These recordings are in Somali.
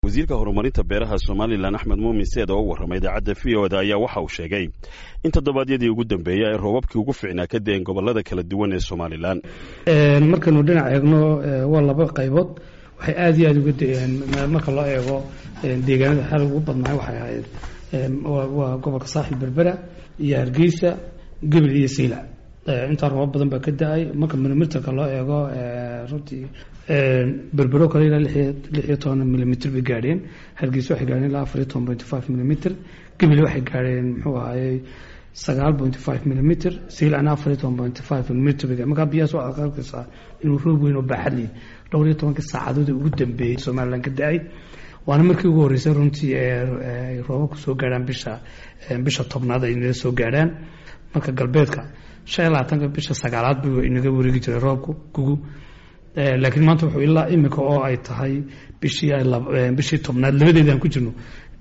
wasiirka horumarinta beeraha somalilan axmed muumin seed oo u warramay idaacadda v o da ayaa waxa uu sheegay in toddobaadyadii ugu dambeeyey ay roobabkii ugu fiicnaa ka deen gobollada kala duwan ee somalilan markaynu dhinac eegno waa laba qaybood waxay aada iyo aada uga da-een marka loo eego deegaanada xal ugu badnaay waxay ahayd waa gobolka saaxil berbera iyo hargeysa gebel iyo siila intaa roobab badan baa ka da-ay marka milimeterka loo eego runtii berbero kale ilaa lix iyo toban milimitr bay gaadheen hargeysa waxay gaadheen ilaa afar iyo toban point five milimitr gebel waxay gaadheen muxuu ahayey sagaal point five milimitr siilana afar iyo toban point five milimitr bay markaa biyahaas waxaad arkaysaa inuu roob weyn oo baaxad leh dhowr iyo tobankii saacadood ugu dambeeyey somalilan ka da-ay waana markii ugu horreysay runtii ay roobabku soo gaadhaan bisha bisha tobnaad ay inaga soo gaadhaan marka galbeedka shan iyo labaatanka bisha sagaalaad buu inaga wareegi jiray roobku gugu laakiin maanta wuxuu ilaa imika oo ay tahay bishii bishii tobnaad labadeedaan ku jirno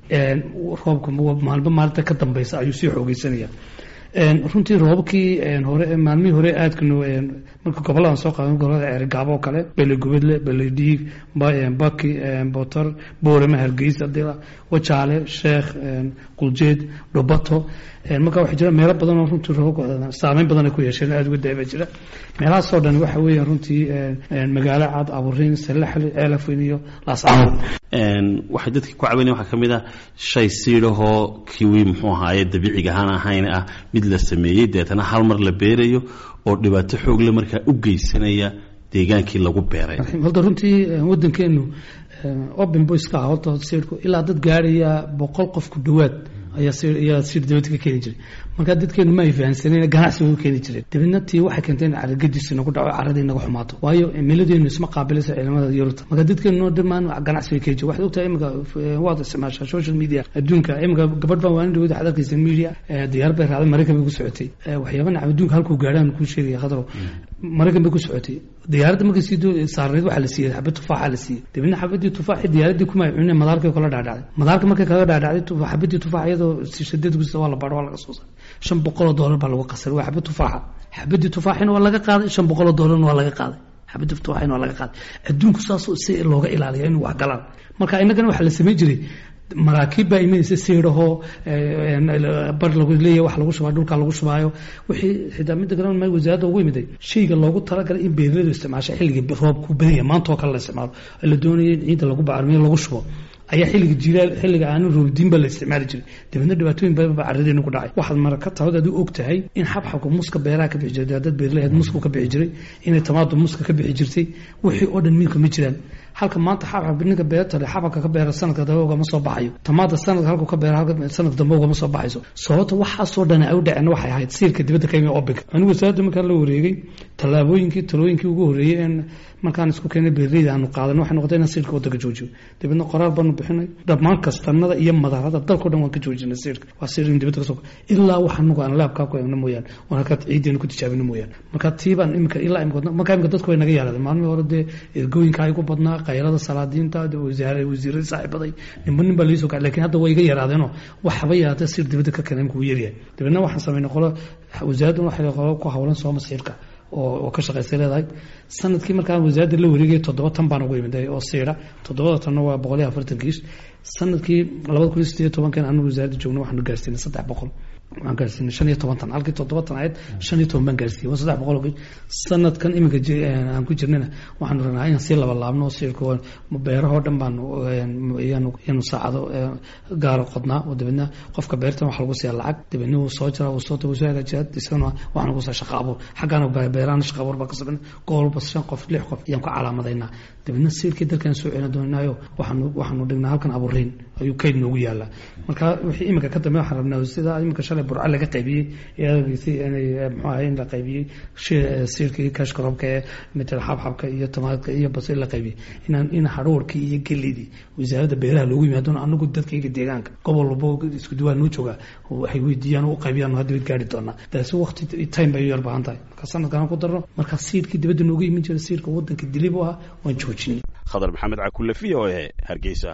roobka maalba maalinta ka dambeysa ayuu sii xoogeysanaya runtii roobabkii hore maalmihii hore aadkanu marka goboladan soo qaadan gobolada ceerigaabo oo kale belegubadle beledhiig baki botor boorama hargeysa dila wajaale sheekh quljeed dhubato marka waxaa jira meelo badan oo runtii roobabka saameyn badan ay ku yeesheen aada uga daaba jira meelahaasoo dhan waxa weeya runtii magaalo cad aburiin salaxli ceelafweyn iyo laascaanood waxay dadka ku caawinaya waxaa ka mid ah shay siidhahoo kiwi muxuu ahaaye dabiiciga ahaan ahayn ah mid la sameeyey deetana hal mar la beerayo oo dhibaato xoogle markaa u geysanaya deegaankii lagu beeray horta runtii waddankeenu open boyska ah horta siidhku ilaa dad gaaraya boqol qof ku dhowaad ayaa ayaa siir dibadda ka keeni jiray marka dadkeenu ma ay fahansaneen ganacsi way u keeni jireen dibadna tii waxay keentay in caragadiisi nagu dhaco caradii naga xumaato waayo cimiladeenu isma qaabilaysa ciidamada yurubta marka dadkeenu dhammaan ganacsi way keeni jireen waxaad ogtahay imika waad isticmaashaa social media adduunka imika gabadh baan waanin dhawada waxaad arkaysa media diyaar bay raacday maraykan bay ku socotay waxyaaba nacam adduunka halkuu gaadhaan kuu sheegaya khadro maraykan bay ku socotay diyaaradda markay sii saarneed waxaa la siiyey xabad tufaaxa la siiyey dibadna xabadii tufaaxi diyaaradii kuma ay cuneen madaarkay kala dhaadhacday madaarka markay kaga dhaadhacday xabadii tufaax iyadoo shadad gusta waa la baadho waa laga soo saaray shan boqoloo doolar baa lagu qasay waa xabad tufaaxa xabadii tufaaxina waa laga qaaday shan boqoloo doolarna waa laga qaaday xabadii tufaaxina waa laga qaaday adduunku saasoo si looga ilaaliya inuu wax galaan marka innagana waxaa la samayn jiray maraakiib baa imanaysa siidhahoo bar lagu leeyahy wax lagu shubaa dhulka lagu shubaayo wixii xitaa midda kale ma wasaaradda ugu yimiday shayga loogu talagalay in beeraladu isticmaasha xilliga roobku badanya maanta oo kale la isticmaalo la doonaya in ciidda lagu bacrimiyo lagu shubo ayaa xilliga jilaal xilliga aanu roobdiin baa la isticmaali jiray dabeedna dhibaatooyin badan baa carradeena ku dhacay waxaad maraka tahood aad u og tahay in xabxabka muska beeraha ka bixi jiray dad beerlaheed musku ka bixi jiray inay tamaado muska ka bixi jirtay wixii oo dhan miilka ma jiraan halka maanta xabxab ninka beerta leh xabxabka ka beera sanadka dambe ugama soo baxayo tamaada sanadka halku ka beera halka sanadka dambe ugama soo baxayso sababta waxaasoo dhan ay u dhaceen waxay ahayd siirka dibadda ka yimi obinka anigu wasaaradda markaan la wareegay tallaabooyinkii talooyinkii ugu horreeyey in markaan isku keenay beerleyda aanu qaadan waxay noqotay inaan siirka waddanka joojiyo dabeedna qoraal baanu bixinay dhammaan kastanada iyo madaarada dalkao dhan waan ka joojinay siirka waa siir in dibadda ka soo ilaa wax anagu aan laabkaa ku eegno mooyaan oon halkaa ciideena ku tijaabino mooyaan marka tiibaan imika ilaa imika markaa imika dadku way naga yaaraadeen maalmihii hore dee ergooyinka ay ku badnaa qaylada salaadiinta wasaare wasiiradii saaxiibaday ninba nin baa laisoo kacay lakin hadda way iga yaraadeenoo waxba yaraatee siir dibadda ka keenay imika wuu yaryahay dabeedna waxaan samaynay qolo wasaaraddan waxay qolo ku hawlan sooma siirka oo ka shaqaysay leedahay sanadkii markaan wasaaradda la wareegay toddoba tan baan ugu imiday oo siira toddobada tanna waa boqol iyo afartan kiish sanadkii labada kun iyo sideed iyo tobankan anagu wasaaradda joogna waxaanu gaarsiinay saddex boqol waxaan gaarsiinay shan iyo toban tan halkii toddoba tan ahayd shan iyo toban baan gaarsiiyey waa saddex boqol oo kiish sanadkan iminka aan ku jirnayna waxaanu rabnaa inaan sii laba laabno oo siirka beerahoo dhan baanu yaanu saacado gaaro qodnaa oo dabeedna qofka beertan waxa lagu siiya lacag dabeedna wuu soo jiraa wuu soo wuu soo hagaajiyaa isagana waxaan ugu saa shaqa abuur xaggaana beerahana shaqa abuur baa ka sabina gobolba shan qof lix qof ayaan ku calaamadaynaa dabeedna siirkii dalkan soo celin doonaayo waxaanu waxaanu dhignaa halkan abuuriin ayuu kayd noogu yaalaa marka wixii iminka ka dambe waxaan rabnaa sida iminka shalay burca laga qaybiyey eedagiisii inay muxuu ahay in la qaybiyey siirkii kashkarobka ee mitel xabxabka iyo tamaadka iyo basir la qaybiyey inaan in hadhuurkii iyo gelidii wasaaradda beeraha loogu yimaado anagu dadkayga deegaanka gobol walbo isku duwaa noo joogaa waxay weydiiyaan u qaybiyaan hadda way gaari doonaa taasi waqti time bay u yar baahan tahay marka sanadkan ku darno marka siirkii dibadda nooga iman jira siirka waddanka dilib u ah waan joojinay khadar maxamed cakulle v o e hargeysa